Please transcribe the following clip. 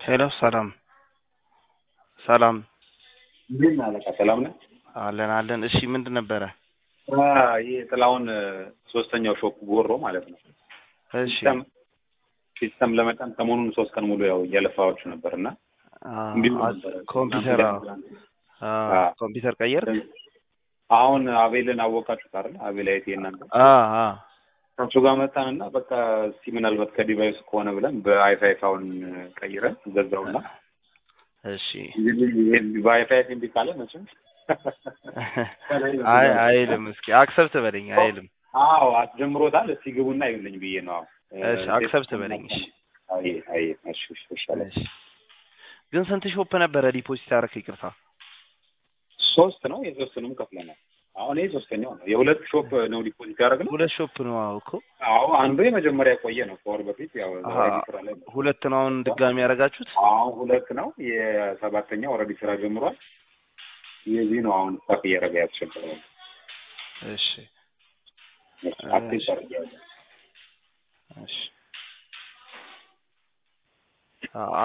ሄሎ ሰላም ሰላም ምን አለቃ ሰላም ነህ? አለን አለን። እሺ ምንድን ነበረ? ይህ ጥላውን ሶስተኛው ሾፕ ጎሮ ማለት ነው። እሺ ሲስተም ሲስተም ለመጫን ሰሞኑን ሶስት ቀን ሙሉ ያው እያለፋችሁ ነበር እና አ- እንዲሁ አ- ነበረ። ኮምፒውተር አዎ። አ- አ- ኮምፒውተር ቀየር አሁን አቤልን አወቃችሁት አይደል? አቤል አይቴ እናንተ አ አ ከሱ ጋር መጣን እና በቃ እስቲ ምናልባት ከዲቫይስ ከሆነ ብለን በአይፋይ አሁን ቀይረን ገዛውና እሺ እንግዲህ ይሄ በአይፋይ እምቢ ካለ መቼም አይ አይልም። እስኪ አክሰብት በለኝ አይልም። አዎ አስጀምሮታል። እስቲ ግቡና ይብልኝ ብዬ ነው። አዎ እሺ አክሰብት በለኝ። እሺ አይ አይ እሺ እሺ እሺ አለ። እሺ ግን ስንት ሾፕ ነበረ ዲፖዚት ያደረክ? ይቅርታ ሶስት ነው። የሶስቱንም ከፍለናል። አሁን ይሄ ሶስተኛው ነው። የሁለት ሾፕ ነው ዲፖዚት ያደረግነው። ሁለት ሾፕ ነው አዎ እኮ አዎ አንዱ የመጀመሪያ የቆየ ነው ከወር በፊት ያው አሃ። ኦልሬዲ ስራ ላይ ነው። ሁለት ነው አሁን ድጋሚ ያደረጋችሁት? አሁን ሁለት ነው። የሰባተኛው ኦልሬዲ ስራ ጀምሯል። የዚህ ነው አሁን ስታፍ እያደረገ ያስቸገረው። እሺ አክቲቭ አድርጌያለሁ። እሺ አ-